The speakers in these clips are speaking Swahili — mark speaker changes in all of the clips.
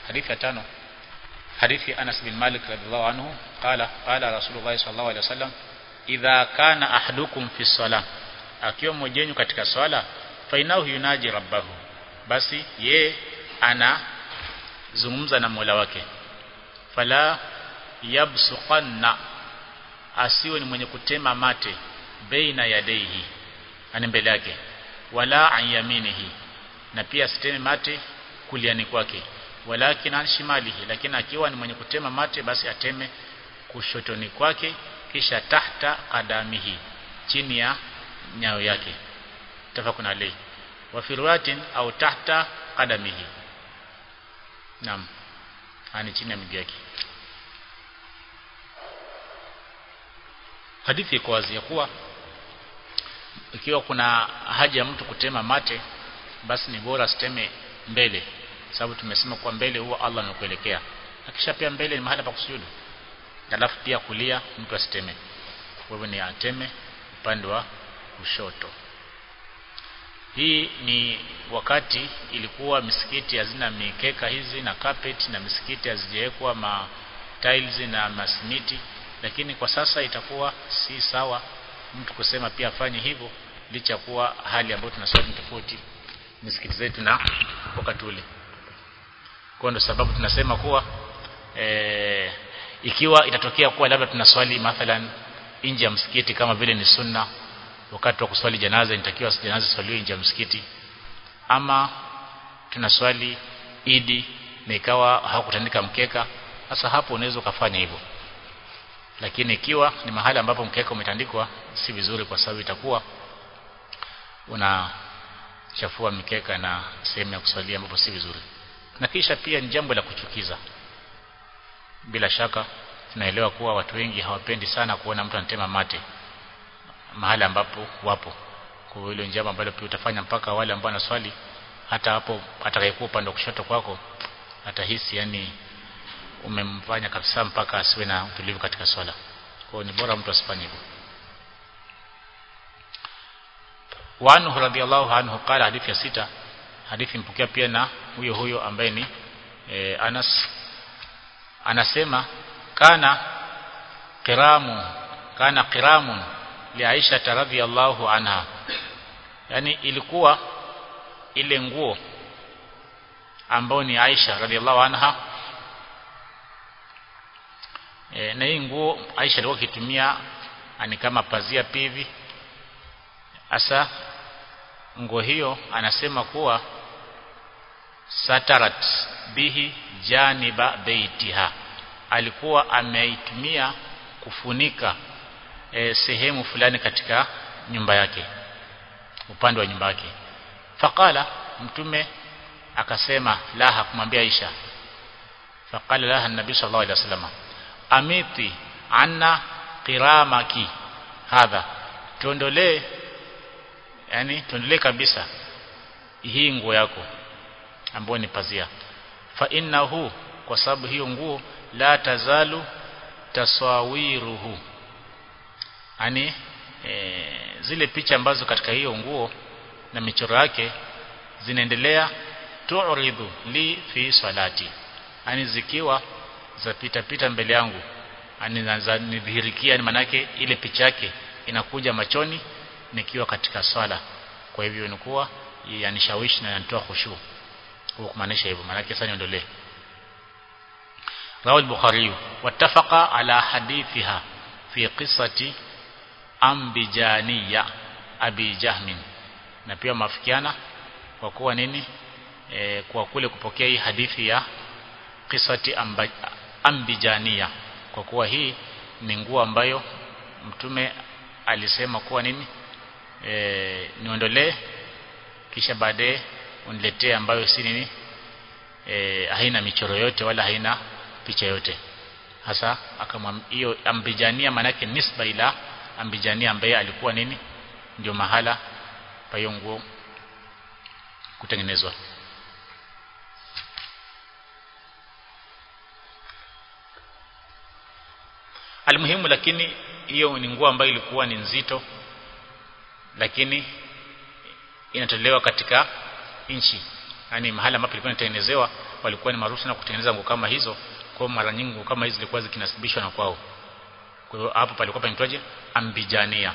Speaker 1: hadithi ya tano hadithi Anas bin Malik radhiallahu anhu qala qala Rasulullah sallallahu alaihi wasallam idha kana ahadukum fi salah akiwa mmoja wenu katika swala fainahu yunaji rabbahu basi ye ana zungumza na Mola wake fala yabsuqanna asiwe ni mwenye kutema mate baina yadaihi ani mbele yake wala an yaminihi na pia asiteme mate kuliani kwake walakin an shimalihi lakini akiwa ni mwenye kutema mate basi ateme kushotoni kwake kisha tahta qadamihi chini ya nyayo yake tafakun alayhi wa fi riwayatin au tahta qadamihi naam ani chini ya miguu yake hadithi iko wazi ya kuwa ikiwa kuna haja ya mtu kutema mate basi ni bora siteme mbele sababu tumesema kwa mbele huwa Allah anakuelekea akisha pia mbele ni mahali pa kusujudu alafu pia kulia mtu asiteme kwa hivyo ni ateme upande wa kushoto hii ni wakati ilikuwa misikiti hazina mikeka hizi na carpet na misikiti hazijawekwa ma tiles na masimiti lakini kwa sasa itakuwa si sawa mtu kusema pia afanye hivyo licha kuwa hali ambayo tunaswali tofauti misikiti zetu na wakati ule kwa ndo sababu tunasema kuwa e, ikiwa itatokea kuwa labda tunaswali mathalan nje ya msikiti kama vile ni sunna wakati wa kuswali janaza inatakiwa janaza swaliwe nje ya msikiti ama tunaswali idi na ikawa hakutandika mkeka sasa hapo unaweza ukafanya hivyo lakini ikiwa ni mahali ambapo mkeka umetandikwa si vizuri kwa sababu itakuwa unachafua mikeka na sehemu ya kuswalia ambapo si vizuri na kisha pia ni jambo la kuchukiza bila shaka tunaelewa kuwa watu wengi hawapendi sana kuona mtu anatema mate mahali ambapo wapo kwa hilo njama ambalo pia utafanya mpaka wale ambao wanaswali hata hapo atakayekuwa upande wa kushoto kwako atahisi yani umemfanya kabisa mpaka asiwe na utulivu katika swala kwa ni bora mtu asifanye hivyo wa anhu radhiallahu anhu qala hadithi ya sita hadithi mpokea pia na huyo huyo ambaye ni e, Anas anasema kana qiramu kana qiramun li Aisha radhiallahu anha yani ilikuwa ile nguo ambao ni Aisha radhiallahu anha e, na hii nguo Aisha alikuwa akitumia ani kama pazia pivi asa nguo hiyo anasema kuwa satarat bihi janiba beitiha alikuwa ameitumia kufunika e, sehemu fulani katika nyumba yake upande wa nyumba yake faqala mtume akasema la hakumwambia Aisha faqala laha nabii sallallahu alaihi wasallam amiti anna qiramaki hadha tuondolee yani tuondolee kabisa hii nguo yako ambayo ni pazia fa innahu kwa sababu hiyo nguo la tazalu tasawiruhu yani e, zile picha ambazo katika hiyo nguo na michoro yake zinaendelea tu'ridu li fi salati yani zikiwa zapita pita mbele yangu yani nidhihirikia ni manake ile picha yake inakuja machoni nikiwa katika swala kwa hivyo inakuwa yanishawishi na yanitoa khushu kwa kumaanisha hivyo maana sasa niondolee rawi al-bukhari wattafaqa ala hadithiha fi qissati ambijaniya abi jahmin na pia mafikiana kwa kuwa nini e, kwa kule kupokea hii hadithi ya qissati amba, ambijania kwa kuwa hii ni nguo ambayo mtume alisema kuwa nini e, niondolee kisha baadaye uniletee ambayo si nini e, haina michoro yote wala haina picha yote hasa akamwambia hiyo ambijania manake nisba ila ambijania ambaye alikuwa nini ndio mahala pa hiyo nguo kutengenezwa almuhimu lakini hiyo ni nguo ambayo ilikuwa ni nzito lakini inatolewa katika inchi yani mahali ambapo ilikuwa inatengenezewa walikuwa ni maarufu na kutengeneza nguo kama hizo kwa mara nyingi nguo kama hizo zilikuwa zikinasibishwa na kwao kwa hiyo hapo palikuwa panaitwaje ambijania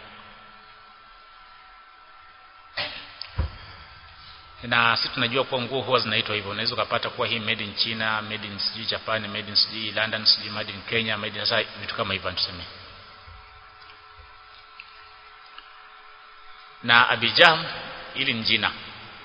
Speaker 1: na sisi tunajua kuwa nguo huwa zinaitwa hivyo unaweza ukapata kuwa hii made in China made in sijui Japan made in sijui London sijui made in Kenya made in sasa vitu kama hivyo tuseme na Abijam ili ni jina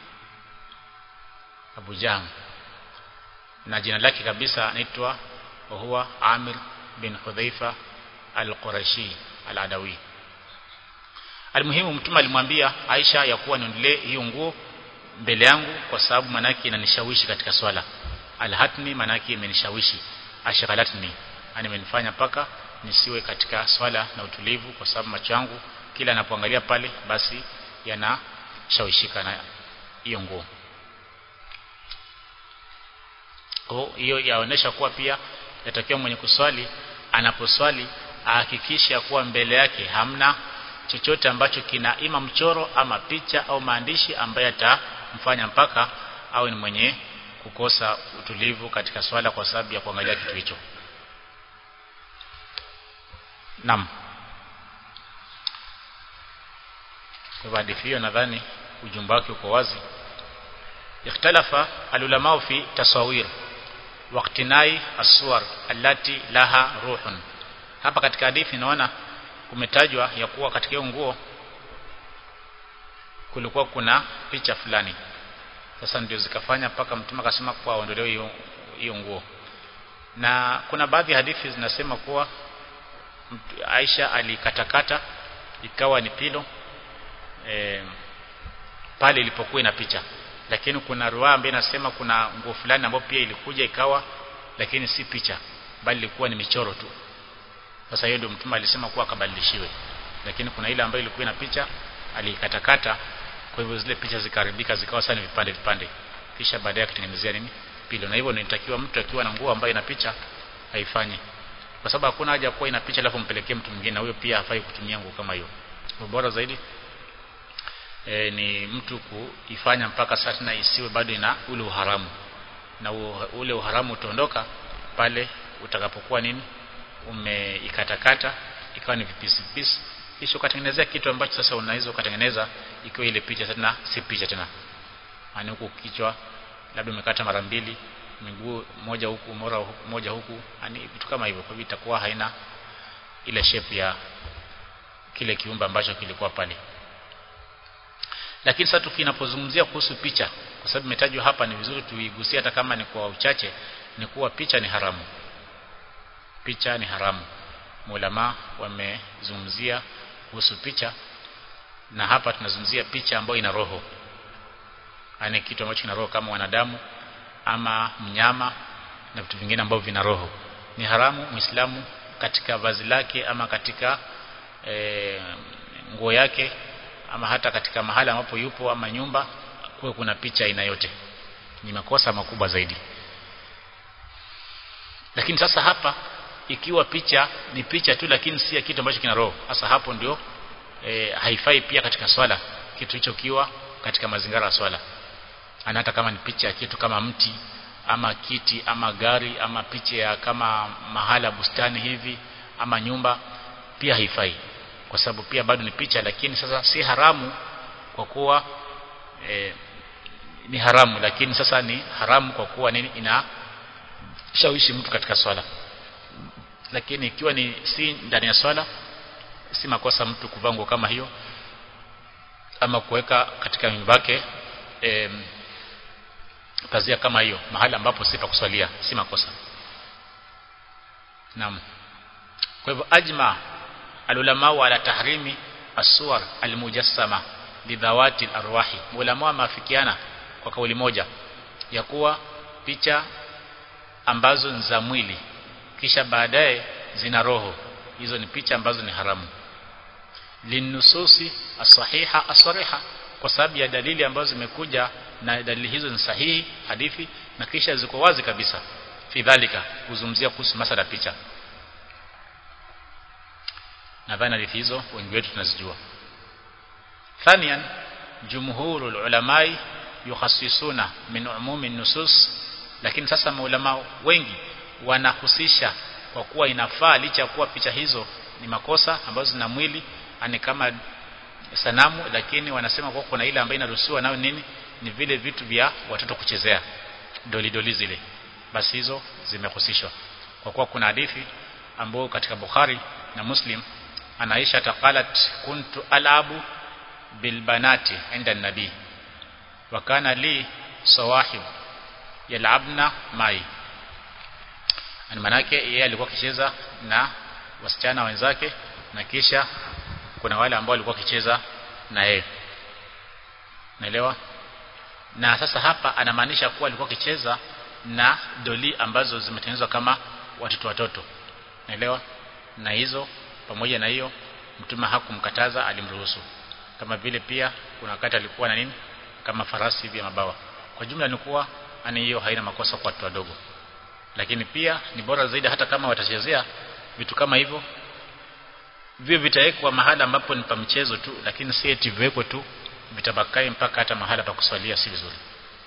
Speaker 1: Abu Jahm na jina lake kabisa anaitwa huwa Amir bin Hudhaifa al-Qurashi al-Adawi Almuhimu mtume alimwambia Aisha ya kuwa niondolee hiyo nguo mbele yangu kwa sababu manaki inanishawishi katika swala alhatni manaki imenishawishi ashghalatni yani imenifanya paka nisiwe katika swala na utulivu kwa sababu macho yangu kila anapoangalia pale basi yanashawishika na hiyo nguo kwa hiyo yaonesha kuwa pia yatakiwa mwenye kuswali anaposwali ahakikishe kuwa mbele yake hamna chochote ambacho kina ima mchoro ama picha au maandishi ambayo yatamfanya mpaka au ni mwenye kukosa utulivu katika swala kwa sababu ya kuangalia kitu hicho Naam Kwa hadithi hiyo nadhani ujumbe wake uko wazi ikhtalafa alulama fi tasawir waqtinai aswar allati laha ruhun hapa katika hadithi naona kumetajwa ya kuwa katika hiyo nguo kulikuwa kuna picha fulani sasa ndio zikafanya mpaka mtume akasema kuwa aondolewe hiyo hiyo nguo na kuna baadhi ya hadithi zinasema kuwa Aisha alikatakata ikawa ni pilo e, pale ilipokuwa ina picha lakini kuna ruwaya ambayo inasema kuna nguo fulani ambayo pia ilikuja ikawa lakini si picha bali ilikuwa ni michoro tu sasa hiyo ndio mtume alisema kuwa akabadilishiwe lakini kuna ile ambayo ilikuwa ina picha alikatakata kwa hivyo zile picha zikaribika zikawa sana vipande vipande kisha baadaye akatengenezea nini pilo na hivyo inatakiwa mtu akiwa na nguo ambayo ina picha haifanye kwa sababu hakuna haja kuwa ina picha alafu mpelekee mtu mwingine na huyo pia hafai kutumia nguo kama hiyo bora zaidi e, ni mtu kuifanya mpaka sasa na isiwe bado ina ule uharamu na ule uharamu utaondoka pale utakapokuwa nini umeikatakata ikawa ni vipisi vipisi kisha ukatengenezea kitu ambacho sasa unaweza ukatengeneza ikiwa ile picha tena si picha tena yani huku kichwa labda umekata mara mbili miguu moja huku mora huku, moja huku yani vitu kama hivyo kwa hivyo itakuwa haina ile shape ya kile kiumbe ambacho kilikuwa pale lakini sasa tukinapozungumzia kuhusu picha kwa sababu imetajwa hapa ni vizuri tuigusie hata kama ni kwa uchache ni kuwa picha ni haramu picha ni haramu mulama wamezungumzia kuhusu picha na hapa tunazungumzia picha ambayo ina roho yani kitu ambacho kina roho kama wanadamu ama mnyama na vitu vingine ambavyo vina roho ni haramu muislamu katika vazi lake ama katika e, nguo yake ama hata katika mahala ambapo yupo ama nyumba kuwe kuna picha aina yote ni makosa makubwa zaidi lakini sasa hapa ikiwa picha ni picha tu lakini si kitu ambacho kina roho sasa hapo ndio e, haifai pia katika swala kitu hicho kiwa katika mazingira ya swala ana hata kama ni picha ya kitu kama mti ama kiti ama gari ama picha ya kama mahala bustani hivi ama nyumba pia haifai kwa sababu pia bado ni picha lakini sasa si haramu kwa kuwa e, ni haramu lakini sasa ni haramu kwa kuwa nini ina shawishi mtu katika swala lakini ikiwa ni si ndani ya swala si makosa mtu kuvaa nguo kama hiyo ama kuweka katika nyumba yake e, pazia kama hiyo mahali ambapo si pa kuswalia si makosa naam kwa hivyo ajma alulama ala tahrimi aswar almujassama lidhawati arwahi ulama maafikiana kwa kauli moja ya kuwa picha ambazo ni za mwili kisha baadaye zina roho hizo ni picha ambazo ni haramu linususi asahiha asariha kwa sababu ya dalili ambazo zimekuja na dalili hizo ni sahihi hadithi na kisha ziko wazi kabisa fi dhalika kuzungumzia kuhusu masala picha nadhani hadithi hizo wengi wetu tunazijua thanian jumhurul ulamai yukhassisuna min umumi nusus lakini sasa maulama wengi wanahusisha kwa kuwa inafaa licha ya kuwa picha hizo ni makosa ambazo zina mwili ani kama sanamu lakini wanasema kwa kuna ile ambayo inaruhusiwa nayo nini ni vile vitu vya watoto kuchezea doli doli zile basi hizo zimehusishwa kwa kuwa kuna hadithi ambayo katika Bukhari na Muslim anaisha taqalat kuntu alabu bilbanati inda nabii wa kana li sawahib yalabna mai ani manake yeye alikuwa akicheza na wasichana wenzake na kisha kuna wale ambao walikuwa wakicheza na yeye naelewa na sasa hapa anamaanisha kuwa alikuwa akicheza na doli ambazo zimetengenezwa kama watoto watoto naelewa na hizo pamoja na hiyo mtume hakumkataza alimruhusu kama vile pia kuna wakati alikuwa na nini kama farasi hivi mabawa kwa jumla ni kuwa ani hiyo haina makosa kwa watu wadogo lakini pia ni bora zaidi hata kama watachezea vitu kama hivyo vio vitawekwa mahala ambapo ni pa mchezo tu lakini si eti viwekwe tu vitabakai mpaka hata mahala pa kuswalia si vizuri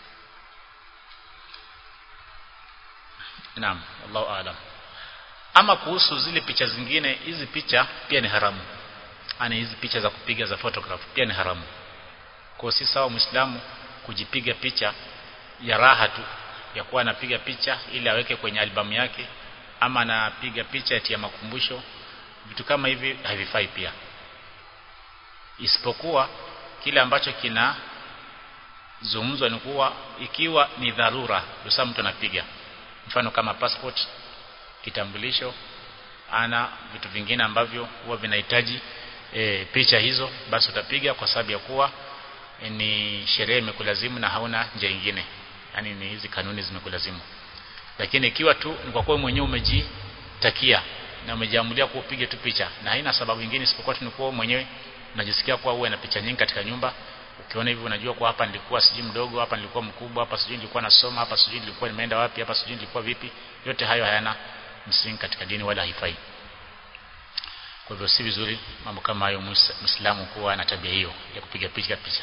Speaker 1: Naam Allahu aalam ama kuhusu zile picha zingine hizi picha pia ni haramu ani hizi picha za kupiga za photograph pia ni haramu kwa si sawa muislamu kujipiga picha ya raha tu ya kuwa anapiga picha ili aweke kwenye albamu yake ama anapiga picha eti ya makumbusho vitu kama hivi havifai pia isipokuwa kile ambacho kina zungumzwa ni kuwa ikiwa ni dharura ndio mtu anapiga mfano kama passport kitambulisho ana vitu vingine ambavyo huwa vinahitaji e, picha hizo basi utapiga kwa sababu ya kuwa e, ni sherehe imekulazimu na hauna njia nyingine yani ni hizi kanuni zimekulazimu lakini ikiwa tu ni kwa kuwa mwenyewe umejitakia na umejiamulia kupiga tu picha na haina sababu nyingine isipokuwa tu ni kuwa mwenyewe unajisikia kuwa uwe na picha nyingi katika nyumba ukiona hivi unajua kwa hapa nilikuwa sijui mdogo hapa nilikuwa mkubwa hapa sijui nilikuwa nasoma hapa sijui nilikuwa nimeenda wapi hapa sijui nilikuwa vipi yote hayo hayana msingi katika dini wala haifai kwa hivyo si vizuri mambo kama hayo muislamu kuwa na tabia hiyo ya kupiga picha picha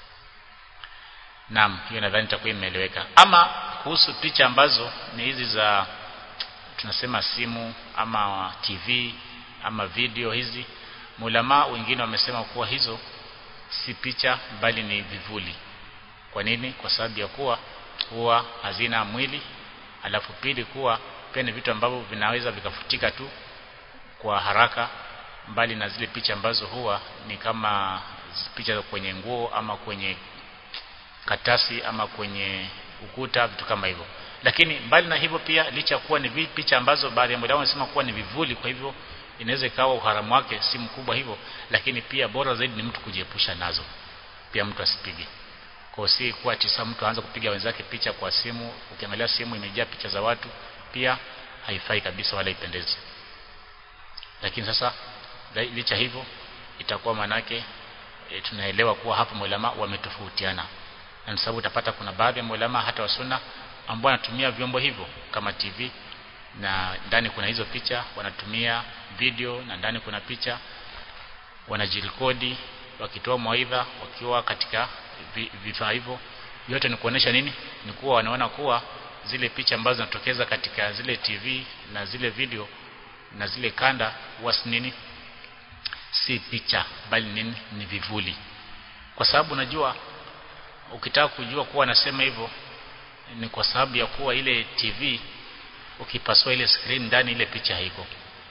Speaker 1: Naam hiyo nadhani itakuwa imeeleweka ama kuhusu picha ambazo ni hizi za tunasema simu ama TV ama video hizi mulama wengine wamesema kuwa hizo si picha bali ni vivuli kwa nini kwa sababu ya kuwa huwa hazina mwili alafu pili kuwa pia ni vitu ambavyo vinaweza vikafutika tu kwa haraka mbali na zile picha ambazo huwa ni kama picha kwenye nguo ama kwenye katasi ama kwenye ukuta vitu kama hivyo lakini mbali na hivyo pia licha kuwa ni picha ambazo baadhi ya muda wanasema kuwa ni vivuli kwa hivyo inaweza ikawa uharamu wake si mkubwa hivyo lakini pia bora zaidi ni mtu kujiepusha nazo pia mtu asipige kwa si kuwa tisa mtu aanze kupiga wenzake picha kwa simu ukiangalia simu imejaa picha za watu pia haifai kabisa wala ipendezi lakini sasa licha hivyo itakuwa manake e, tunaelewa kuwa hapa maulama wametofautiana na sababu utapata kuna baadhi ya maulama hata wasuna ambao wanatumia vyombo hivyo kama TV na ndani kuna hizo picha wanatumia video na ndani kuna picha wanajirekodi wakitoa mawaidha wakiwa katika vifaa hivyo yote ni kuonesha nini ni kuwa wanaona kuwa zile picha ambazo zinatokeza katika zile TV na zile video na zile kanda huwa si nini si picha bali nini ni vivuli kwa sababu unajua ukitaka kujua kuwa anasema hivyo ni kwa sababu ya kuwa ile TV ukipasua ile screen ndani ile picha haiko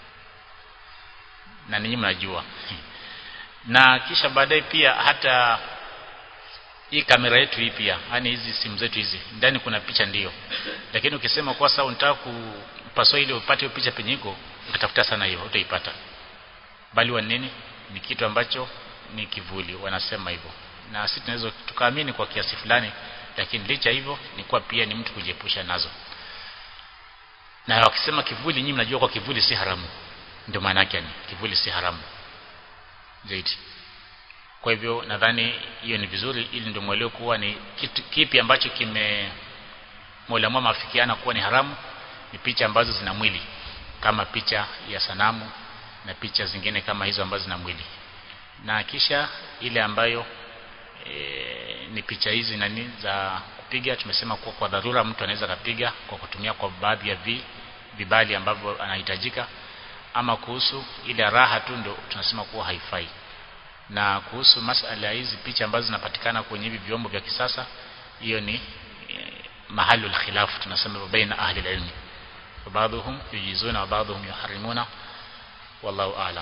Speaker 1: na ninyi mnajua na kisha baadaye pia hata hii kamera yetu hii pia yani hizi simu zetu hizi ndani kuna picha ndiyo lakini ukisema kwa sababu unataka kupasua ile upate hiyo picha penye iko ukitafuta sana hiyo utaipata bali wa nini ni kitu ambacho ni kivuli wanasema hivyo na sisi tunaweza tukaamini kwa kiasi fulani lakini licha hivyo ni kuwa pia ni mtu kujiepusha nazo na wakisema kivuli nyinyi mnajua kwa kivuli si haramu ndio maana yake ni kivuli si haramu zaidi kwa hivyo nadhani hiyo ni vizuri ili ndio mwelewe kuwa ni kitu, kipi ambacho kime Mola mafikiana kuwa ni haramu ni picha ambazo zina mwili kama picha ya sanamu na picha zingine kama hizo ambazo zina mwili na kisha ile ambayo e, ni picha hizi nani za kupiga tumesema kuwa kwa dharura mtu anaweza kapiga kwa kutumia kwa baadhi ya vi, vibali ambavyo anahitajika ama kuhusu ile raha tu ndio tunasema kuwa haifai na kuhusu masala ya hizi picha ambazo zinapatikana kwenye hivi vyombo vya kisasa hiyo ni e, mahalul khilaf tunasema baina ahli ilmi baadhuhum yujizuna wa baadhuhum yuharrimuna wallahu a'lam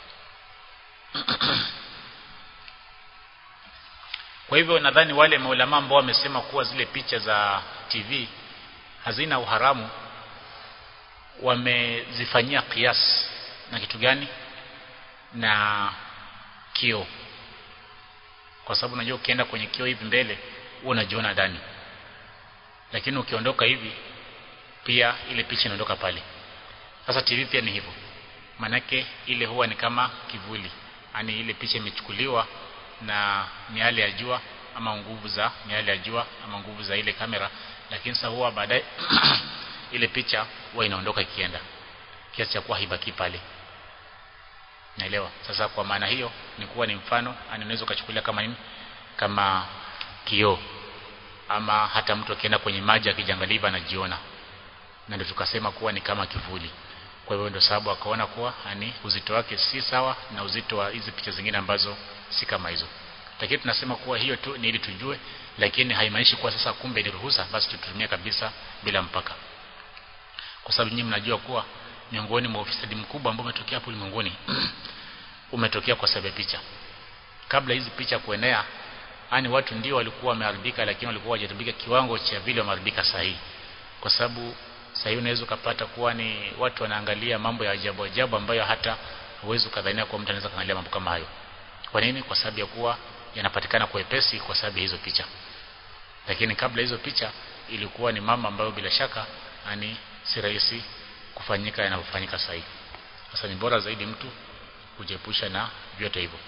Speaker 1: kwa hivyo nadhani wale maulama ambao wamesema kuwa zile picha za TV hazina uharamu wamezifanyia kias na kitu gani na kio kwa sababu unajua ukienda kwenye kio hivi mbele huwa unajiona ndani lakini ukiondoka hivi pia ile picha inaondoka pale sasa TV pia ni hivyo manake ile huwa ni kama kivuli yani ile picha imechukuliwa na miale ya jua ama nguvu za miale ya jua ama nguvu za ile kamera lakini sasa huwa baadaye ile picha huwa inaondoka ikienda kiasi cha kuwa haibaki pale naelewa sasa kwa maana hiyo ni kuwa ni mfano unaweza ukachukulia kama nini kama kioo ama hata mtu akienda kwenye maji akijangaliva anajiona na ndio tukasema kuwa ni kama kivuli kwa hivyo ndio sababu akaona kuwa ani uzito wake si sawa na uzito wa hizi picha zingine ambazo si kama hizo lakini tunasema kuwa hiyo tu ni ili tujue lakini haimaanishi kuwa sasa kumbe ni ruhusa basi tutumie kabisa bila mpaka kwa sababu nyinyi mnajua kuwa miongoni mwa ufisadi mkubwa ambao umetokea hapo ulimwenguni umetokea kwa sababu ya picha kabla hizi picha kuenea yani watu ndio walikuwa wameharibika lakini walikuwa hawajaharibika kiwango cha vile wameharibika sahihi kwa sababu sasa hivi unaweza ukapata kuwa ni watu wanaangalia mambo ya ajabu ajabu ambayo hata huwezi ukadhania kwa mtu anaweza kuangalia mambo kama hayo kwa nini kwa sababu ya kuwa yanapatikana kwa wepesi kwa sababu ya hizo picha lakini kabla hizo picha ilikuwa ni mambo ambayo bila shaka ani si rahisi kufanyika yanavyofanyika sasa hivi sasa ni bora zaidi mtu kujiepusha na vyote hivyo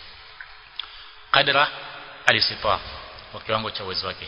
Speaker 1: kadra alisifa kwa kiwango cha uwezo wake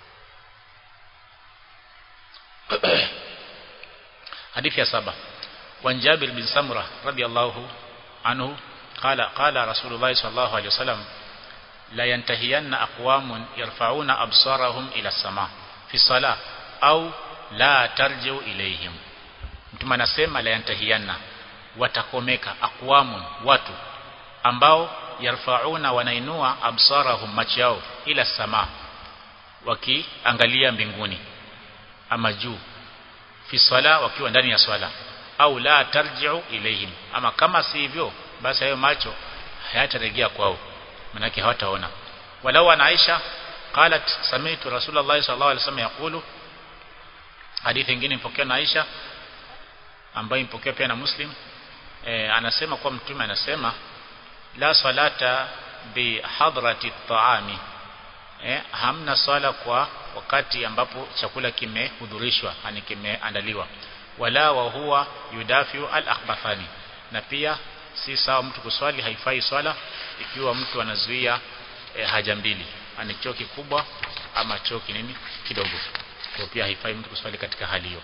Speaker 1: hadithi ya saba وعن جابر بن سمرة رضي الله عنه قال قال رسول الله صلى الله عليه وسلم لا ينتهين أقوام يرفعون أبصارهم إلى السماء في الصلاة أو لا ترجعوا إليهم mtume anasema la yantahiyanna watakomeka aqwamun watu ambao yarfauna wanainua absarahum macho yao ila sama wakiangalia mbinguni ama juu fi sala wakiwa ndani ya swala au la tarji'u ilayhim ama kama si hivyo basi hayo macho hayatarejea kwao manake hawataona walau ana Aisha qalat sami'tu rasulullah sallallahu alaihi wasallam yaqulu hadithi nyingine mpokea na Aisha ambayo mpokea pia na Muslim e, anasema kwa mtume anasema la salata bi hadrati taami e, hamna swala kwa wakati ambapo chakula kimehudhurishwa yani kimeandaliwa wala wa huwa yudafiu al akhbathani na pia si sawa mtu kuswali haifai swala ikiwa mtu anazuia e, haja mbili ani choo kikubwa ama choo kinini kidogo kwa pia haifai mtu kuswali katika hali hiyo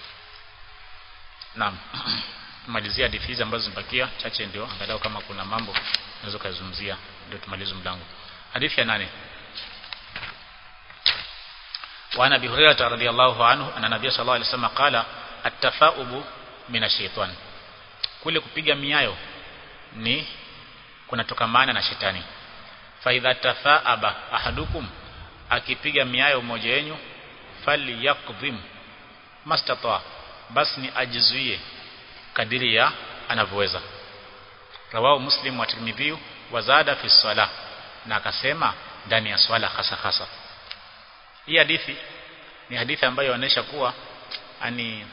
Speaker 1: Naam. Tumalizia hadithi hizi ambazo zimebakia chache ndio angalau kama kuna mambo naweza kuzungumzia ndio tumalize mlango. Hadithi ya nane. Wa Nabii Hurairah radhiyallahu anhu anna Nabii sallallahu alaihi wasallam qala at-tafa'ubu minashaitan. Kule kupiga miayo ni kunatokamana na shetani. Fa idha tafa'aba ahadukum akipiga miayo mmoja wenu falyakdhim mastata basi ni ajizuie kadiri ya anavyoweza rawahu muslim wa tirmidhi wa zada fi sala na akasema ndani ya swala hasa hasa hii hadithi ni hadithi ambayo inaonyesha kuwa ani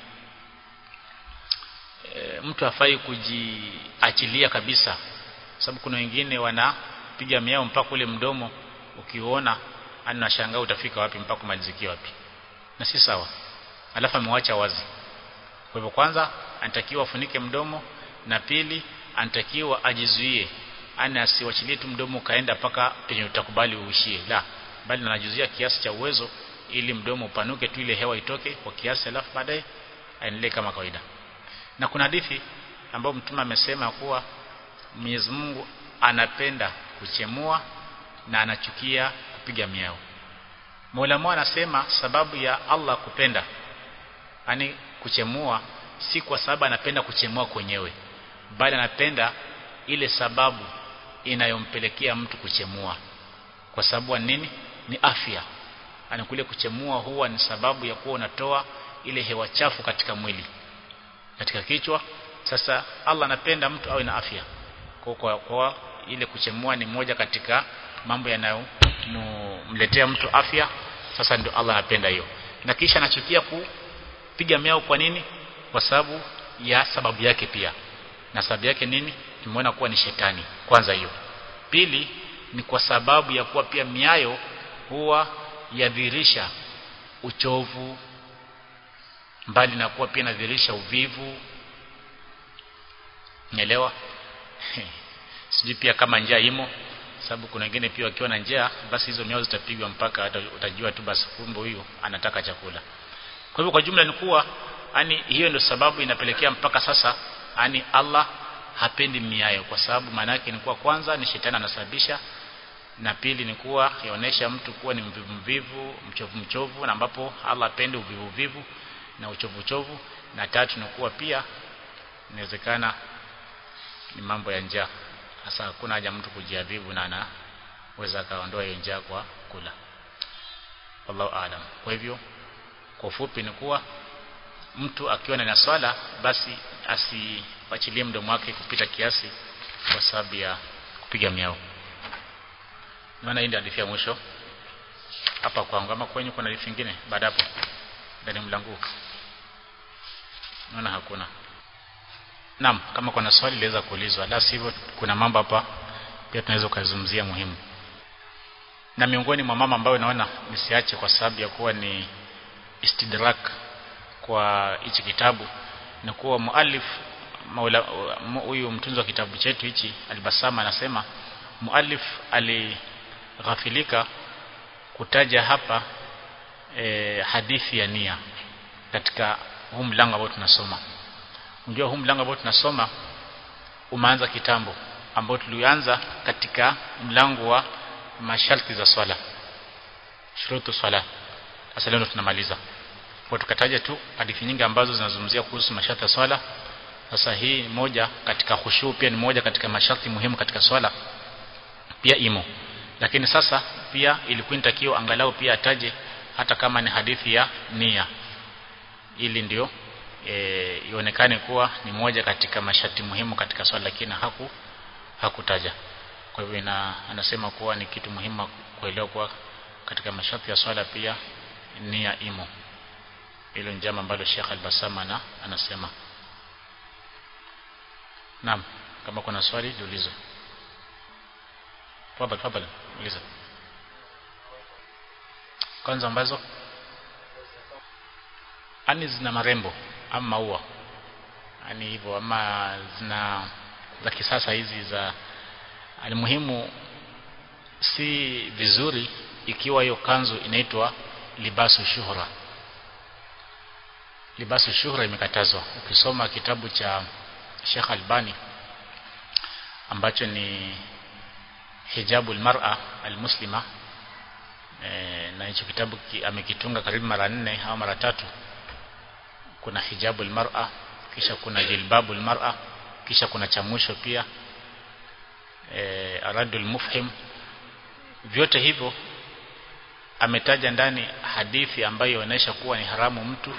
Speaker 1: e, mtu hafai kujiachilia kabisa sababu kuna wengine wanapiga miao mpaka ule mdomo ukiona anashangaa utafika wapi mpaka kumalizikia wapi na si sawa alafu amewacha wazi kwa hivyo kwanza anatakiwa afunike mdomo na pili anatakiwa ajizuie ana asiwachilie tu mdomo kaenda paka penye utakubali uishie la bali anajizuia kiasi cha uwezo ili mdomo upanuke tu ile hewa itoke kwa kiasi alafu baadaye aendelee kama kawaida na kuna hadithi ambayo mtume amesema kuwa Mwenyezi Mungu anapenda kuchemua na anachukia kupiga miao Maulama anasema sababu ya Allah kupenda yani kuchemua si kwa sababu anapenda kuchemua kwenyewe bali anapenda ile sababu inayompelekea mtu kuchemua kwa sababu nini ni afya ani kule kuchemua huwa ni sababu ya kuwa unatoa ile hewa chafu katika mwili katika kichwa sasa Allah anapenda mtu awe na afya kwa, kwa, kwa ile kuchemua ni moja katika mambo yanayomletea mtu afya sasa ndio Allah anapenda hiyo na kisha anachukia kupiga miao kwa nini kwa sababu ya sababu yake pia na sababu yake nini tumeona kuwa ni shetani kwanza hiyo pili ni kwa sababu ya kuwa pia miayo huwa yadhirisha uchovu mbali na kuwa pia inadhirisha uvivu Nielewa? Sijui pia kama njaa imo sababu kuna wengine pia wakiwa na njaa basi hizo miao zitapigwa mpaka utajua tu basi kumbe huyu anataka chakula. Kwa hivyo kwa jumla ni kuwa yani hiyo ndio sababu inapelekea mpaka sasa yani Allah hapendi miayo kwa sababu maana yake ni kuwa kwanza ni shetani anasababisha na pili ni kuwa yaonesha mtu kuwa ni mvivu mvivu mchovu mchovu na ambapo Allah hapendi uvivu vivu na uchovu uchovu na tatu ni kuwa pia inawezekana ni mambo ya njaa sasa hakuna haja mtu kujiadhibu na anaweza akaondoa hiyo njaa kwa kula wallahu aalam kwa hivyo kwa ufupi ni kuwa mtu akiwa na swala basi asiachilie mdomo wake kupita kiasi kwa sababu ya kupiga miao maana hii ndio hadithi ya mwisho hapa kwangu ama kwenye kuna hadithi nyingine baada hapo ndani mlango naona hakuna Naam, kama kuna swali liweza kuulizwa. La sivyo kuna mambo hapa pia tunaweza kuzungumzia muhimu. Na miongoni mwa mama ambayo naona nisiache kwa sababu ya kuwa ni istidrak kwa hichi kitabu ni kuwa muallif maula huyu mtunzi wa kitabu chetu hichi Albasama anasema muallif alighafilika kutaja hapa e, hadithi ya nia katika huu mlango ambao tunasoma Unajua huu mlango ambao tunasoma umeanza kitambo ambao tulianza katika mlango wa masharti za swala. Shurutu swala. Sasa leo tunamaliza. Kwa tukataja tu hadithi nyingi ambazo zinazungumzia kuhusu masharti ya swala. Sasa hii moja katika khushu pia ni moja katika masharti muhimu katika swala. Pia imo. Lakini sasa pia ilikuwa inatakiwa angalau pia ataje hata kama ni hadithi ya nia. Ili ndio e, ionekane kuwa ni moja katika masharti muhimu katika swala lakini haku hakutaja kwa hivyo ina, anasema kuwa ni kitu muhimu kuelewa kuwa katika masharti ya swala pia nia imo hilo njama ambalo Sheikh Al-Basama na anasema Naam kama kuna swali jiulize Tafadhali tafadhali uliza kwanza ambazo ani zina marembo ama maua yani hivyo ama zina za kisasa hizi za alimuhimu si vizuri ikiwa hiyo kanzu inaitwa libasu shuhra libasu shuhra imekatazwa ukisoma kitabu cha Sheikh Albani ambacho ni hijabul mar'a almuslima e, na hicho kitabu ki, amekitunga karibu mara nne au mara tatu kuna hijabul mar'a kisha kuna jilbabul mar'a kisha kuna cha mwisho pia e, aradul mufhim vyote hivyo ametaja ndani hadithi ambayo inaonyesha kuwa ni haramu mtu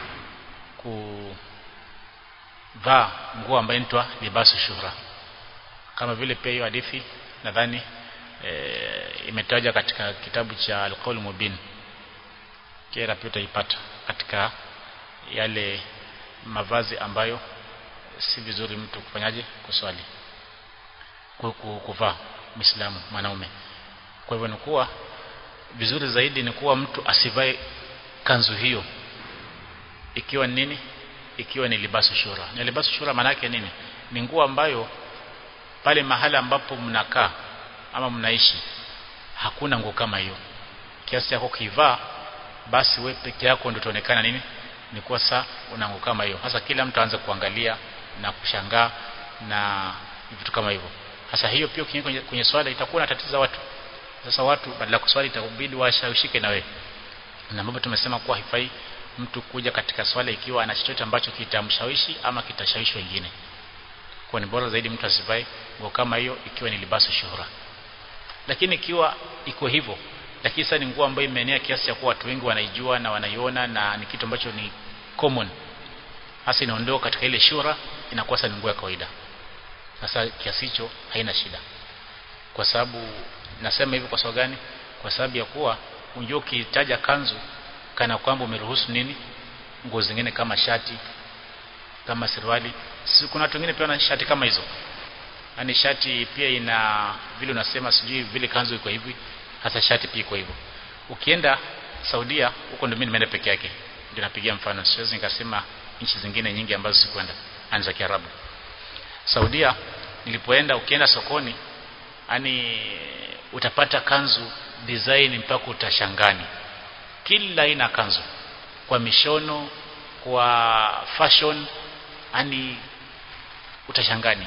Speaker 1: kuvaa nguo ambayo inaitwa libasu shuhra kama vile pia hiyo hadithi nadhani e, imetaja katika kitabu cha al-qawl mubin kera pia utaipata katika yale mavazi ambayo si vizuri mtu kufanyaje kuswali kuvaa Muislamu mwanaume kwa hivyo ni kuwa vizuri zaidi ni kuwa mtu asivae kanzu hiyo ikiwa ni nini ikiwa ni libasu shura na libasu shura maana yake nini ni nguo ambayo pale mahala ambapo mnakaa ama mnaishi hakuna nguo kama hiyo kiasi yako kivaa basi we peke yako ndio utaonekana nini ni kuwa saa una nguo kama hiyo hasa kila mtu aanze kuangalia na kushangaa na vitu kama hivyo sasa hiyo pia kwenye, kwenye swala itakuwa inatatiza watu sasa watu badala kuswali itakubidi washawishike na wewe na ambapo tumesema kuwa haifai mtu kuja katika swala ikiwa ana chochote ambacho kitamshawishi ama kitashawishi wengine kwa ni bora zaidi mtu asivae nguo kama hiyo ikiwa ni libasu shuhura lakini ikiwa iko hivyo lakini sasa ni nguo ambayo imeenea kiasi cha kuwa watu wengi wanaijua na wanaiona na ni kitu ambacho ni common hasa inaondoka katika ile shura inakuwa sasa ni nguo ya kawaida sasa kiasi hicho haina shida kwa sababu nasema hivyo kwa sababu gani kwa sababu ya kuwa unjua ukitaja kanzu kana kwamba umeruhusu nini nguo zingine kama shati kama suruali si kuna watu wengine pia wana shati kama hizo yani shati pia ina vile unasema sijui vile kanzu iko hivi hasa shati pia iko hivyo ukienda Saudia huko ndio mimi nimeenda peke yake ndio napigia mfano siwezi nikasema nchi zingine nyingi ambazo sikwenda anza Kiarabu Saudia nilipoenda ukienda sokoni yani utapata kanzu design mpaka utashangani kila aina kanzu kwa mishono kwa fashion yani utashangani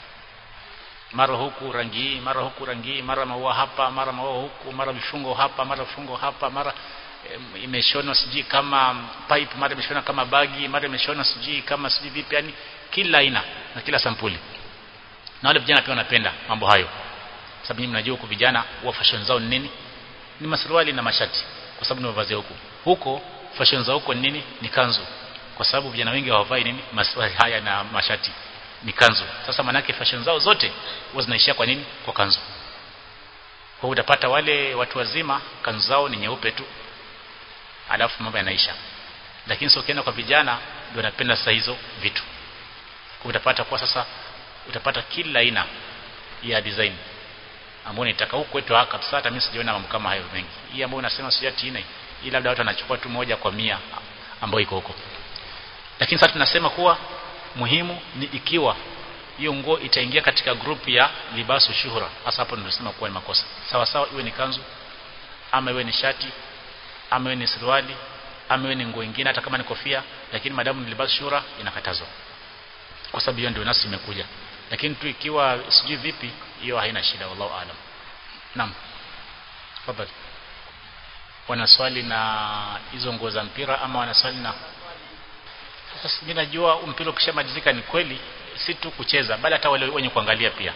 Speaker 1: mara huku rangi hii mara huku rangi hii mara maua hapa mara maua huku mara vifungo hapa mara vifungo hapa mara e, imeshonwa sijui kama pipe mara imeshonwa kama bagi mara imeshonwa sijui kama sijui vipi yani kila aina na kila sampuli na wale vijana pia wanapenda mambo hayo sababu nyinyi mnajua huku vijana huwa fashion zao ni nini ni masuruali na mashati kwa sababu ni mavazi huku huko fashion za huko ni nini ni kanzu kwa sababu vijana wengi hawavai nini masuruali haya na mashati ni kanzu sasa manake fashion zao zote huwa zinaishia kwa nini kwa kanzu kwa utapata wale watu wazima kanzu zao ni nyeupe tu alafu mambo yanaisha lakini sio ukienda kwa vijana ndio wanapenda sasa hizo vitu kwa utapata kwa sasa utapata kila aina ya design ambayo nitaka huko kwetu haka kabisa hata mimi sijaona mambo kama hayo mengi hii ambayo unasema sio tina hii labda watu wanachukua tu moja kwa mia ambayo iko huko lakini sasa tunasema kuwa muhimu ni ikiwa hiyo nguo itaingia katika grupu ya libasu shuhura hasa hapo tunasema kuwa ni makosa sawa sawa iwe ni kanzu ama iwe ni shati ama iwe ni suruali ama iwe ni nguo nyingine hata kama ni kofia lakini madamu ni libasu shuhura inakatazwa kwa sababu hiyo ndio nasi imekuja lakini tu ikiwa sijui vipi hiyo haina shida wallahu alam naam tafadhali wanaswali na hizo nguo za mpira ama wanaswali na sasa mimi najua mpira ukishamalizika ni kweli si tu kucheza bali hata wale wenye kuangalia pia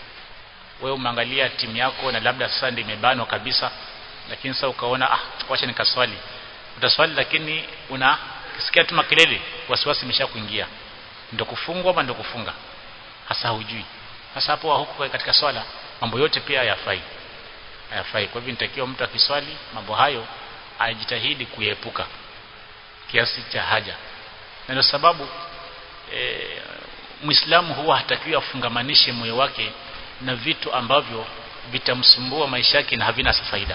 Speaker 1: wewe umeangalia timu yako na labda sasa ndio imebanwa kabisa lakini sasa ukaona ah wacha nikaswali utaswali lakini unasikia tu makelele wasiwasi imeshakuingia ndio kufungwa ama ndio kufunga hasa hujui hasa hapo huko katika swala mambo yote pia hayafai hayafai kwa hivyo nitakiwa mtu akiswali mambo hayo ajitahidi kuepuka kiasi cha haja na ndio sababu e, Muislamu huwa hatakiwi afungamanishe moyo wake na vitu ambavyo vitamsumbua maisha yake na havina faida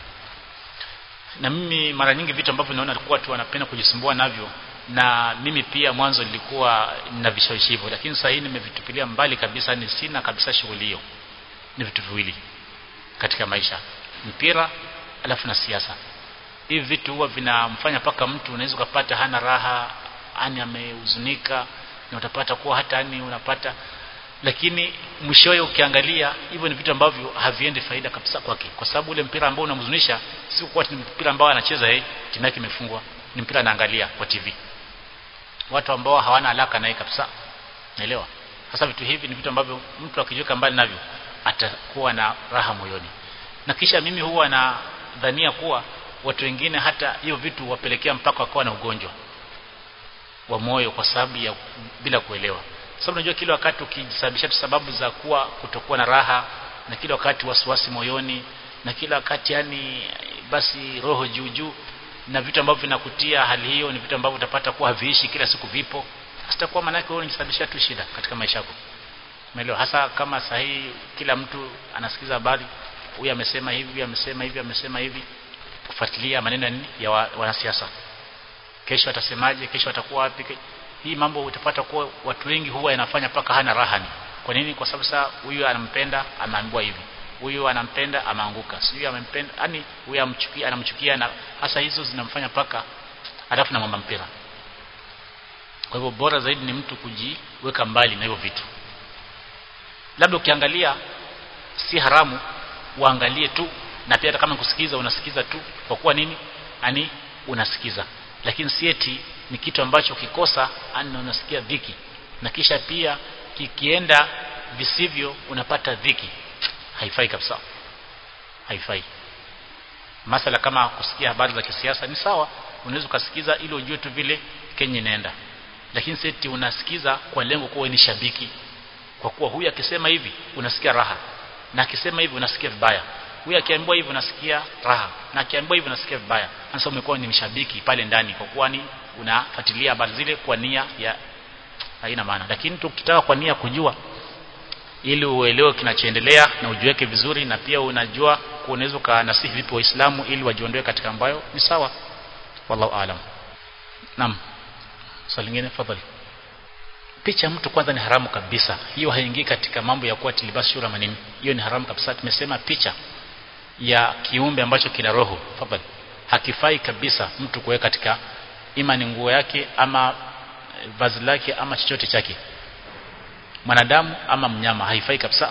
Speaker 1: na mimi mara nyingi vitu ambavyo naona alikuwa watu wanapenda kujisumbua navyo na mimi pia mwanzo nilikuwa na vishawishi hivyo lakini sasa hii nimevitupilia mbali kabisa ni sina kabisa shughuli hiyo ni vitu viwili katika maisha mpira alafu na siasa hivi vitu huwa vinamfanya paka mtu unaweza kupata hana raha ani amehuzunika na utapata kuwa hata ani unapata lakini mwishowe ukiangalia hivyo ni vitu ambavyo haviendi faida kabisa kwake kwa sababu ule mpira ambao unamhuzunisha si kwa ni mpira ambao anacheza yeye timu yake imefungwa ni mpira anaangalia kwa TV watu ambao hawana alaka naye kabisa naelewa sasa vitu hivi ni vitu ambavyo mtu akijiweka mbali navyo atakuwa na raha moyoni na kisha mimi huwa na dhania kuwa watu wengine hata hiyo vitu wapelekea mpaka wakawa na ugonjwa wa moyo kwa sababu ya bila kuelewa sababu unajua kila wakati ukijisababisha sababu za kuwa kutokuwa na raha na kila wakati wasiwasi moyoni na kila wakati yani basi roho juu juu na vitu ambavyo vinakutia hali hiyo ni vitu ambavyo utapata kuwa haviishi kila siku vipo sitakuwa maana yake wewe unajisababisha tu shida katika maisha yako umeelewa hasa kama sahihi kila mtu anasikiza habari huyu amesema hivi huyu amesema hivi amesema hivi kufuatilia maneno ya nini ya wa, wanasiasa kesho atasemaje kesho atakuwa wapi hii mambo utapata kuwa watu wengi huwa yanafanya paka hana rahani kwa nini kwa sababu sasa huyu anampenda ameambiwa hivi huyu anampenda ameanguka sijui amempenda yani huyu amchukia anamchukia na hasa hizo zinamfanya paka alafu na mama mpira kwa hivyo bora zaidi ni mtu kujiweka mbali na hivyo vitu labda ukiangalia si haramu uangalie tu na pia hata kama kusikiza unasikiza tu kwa kuwa nini ani unasikiza lakini si eti ni kitu ambacho kikosa ani unasikia dhiki na kisha pia kikienda visivyo unapata dhiki haifai kabisa haifai masala kama kusikia habari za kisiasa ni sawa unaweza ukasikiza ili ujue tu vile Kenya inaenda lakini seti unasikiza kwa lengo kuwa ni shabiki kwa kuwa huyu akisema hivi unasikia raha na akisema hivi unasikia vibaya huyu akiambiwa hivi unasikia raha na akiambiwa hivi unasikia vibaya sasa umekuwa ni mshabiki pale ndani kwa kuwa ni unafuatilia habari zile kwa nia ya haina maana lakini tukitaka kwa nia kujua ili uelewe kinachoendelea na ujiweke vizuri na pia unajua unaweza kanasihi vipi waislamu ili wajiondoe katika ambayo ni sawa wallahu alam naam swali lingine fadhali picha mtu kwanza ni haramu kabisa hiyo haingii katika mambo ya kuwa tilibas shura manini hiyo ni haramu kabisa tumesema picha ya kiumbe ambacho kina roho fadhali hakifai kabisa mtu kuweka katika ima ni nguo yake ama vazi lake ama chochote chake mwanadamu ama mnyama haifai kabisa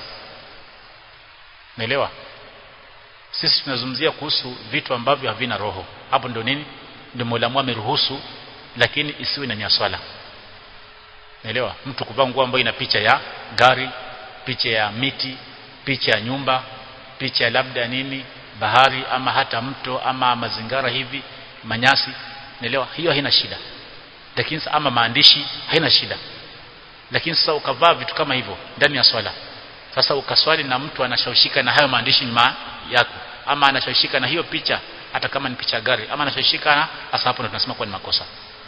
Speaker 1: naelewa sisi tunazungumzia kuhusu vitu ambavyo havina roho hapo ndio nini ndio Mola ameruhusu lakini isiwe na swala naelewa mtu kuvaa nguo ambayo ina picha ya gari picha ya miti picha ya nyumba picha ya labda nini bahari ama hata mto ama mazingara hivi manyasi naelewa hiyo haina shida lakini ama maandishi haina shida lakini sasa ukavaa vitu kama hivyo ndani ya swala sasa ukaswali na mtu anashawishika na hayo maandishi nyuma yako ama anashawishika na hiyo picha hata kama ni picha gari ama anashawishika na hasa hapo ndo tunasema kuwa ni makosa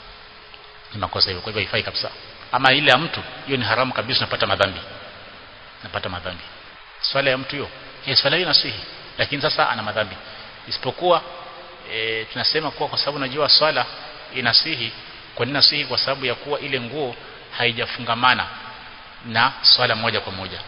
Speaker 1: ni makosa hivyo kwa hivyo haifai kabisa ama ile ya mtu hiyo ni haramu kabisa unapata madhambi napata madhambi swala ya mtu hiyo hiyo swala hiyo nasihi lakini sasa ana madhambi isipokuwa e, tunasema kuwa kwa sababu najua swala inasihi kwa nini nasihi kwa sababu ya kuwa ile nguo haijafungamana na swala moja kwa moja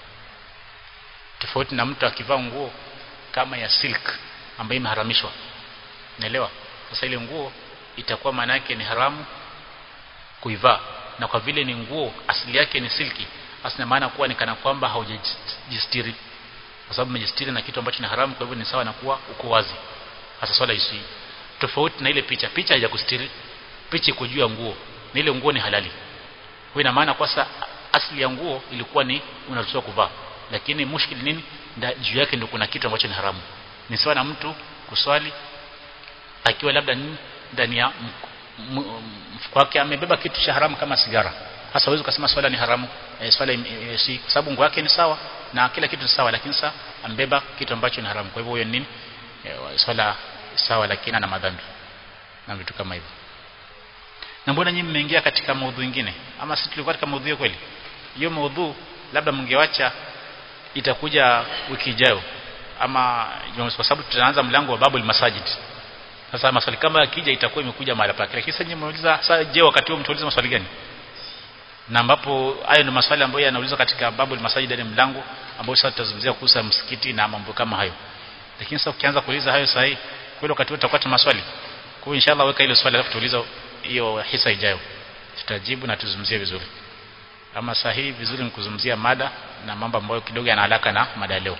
Speaker 1: tofauti na mtu akivaa nguo kama ya silk ambayo imeharamishwa naelewa sasa ile nguo itakuwa maana yake ni haramu kuivaa na kwa vile ni nguo asili yake ni silki asina maana kuwa ni kana kwamba haujajistiri kwa sababu umejistiri na kitu ambacho ni haramu kwa hivyo ni sawa na kuwa uko wazi hasa swala isi tofauti na ile picha picha haijakustiri picha iko juu ya nguo na ile nguo ni halali kwa ina maana kwa sasa asili ya nguo ilikuwa ni unaruhusiwa kuvaa lakini mushkil nini juu yake ndio kuna kitu ambacho ni haramu ni sawa na mtu kuswali akiwa labda ndani ya mfuko wake amebeba kitu cha haramu kama sigara hasa huwezi kusema swala ni haramu e, swala e, si kwa sababu nguo yake ni sawa na kila kitu ni sawa lakini sasa ambeba kitu ambacho ni haramu kwa hivyo huyo nini e, swala sawa lakini ana madhambi na vitu kama hivyo na mbona nyinyi mmeingia katika maudhu ingine ama sisi tulikuwa katika maudhu kweli hiyo maudhu labda mngewacha itakuja wiki ijayo ama Jumamosi kwa sababu tutaanza mlango wa babul masajid sasa maswali kama yakija itakuwa imekuja mahali pake lakini sasa nyinyi mmeuliza sasa je wakati huo mtauliza maswali gani na ambapo hayo ni maswali ambayo yanaulizwa katika babul masajid ni mlango ambao sasa tutazungumzia kuhusu msikiti na mambo kama hayo lakini sasa ukianza kuuliza hayo sasa hii kweli wakati huo tutakuwa tuna maswali kwa hiyo inshallah weka ile swali alafu tuuliza hiyo hisa ijayo tutajibu na tuzungumzie vizuri ama sahihi vizuri ni kuzungumzia mada na mambo ambayo kidogo yana alaka na mada leo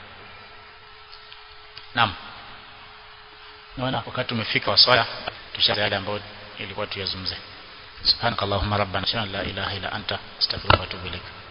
Speaker 1: Naam. Naona wakati umefika wa swala tushaanza yale ambayo ilikuwa tuyazungumze. Subhanakallahumma rabbana la ilaha illa anta astaghfiruka wa atubu ilaik.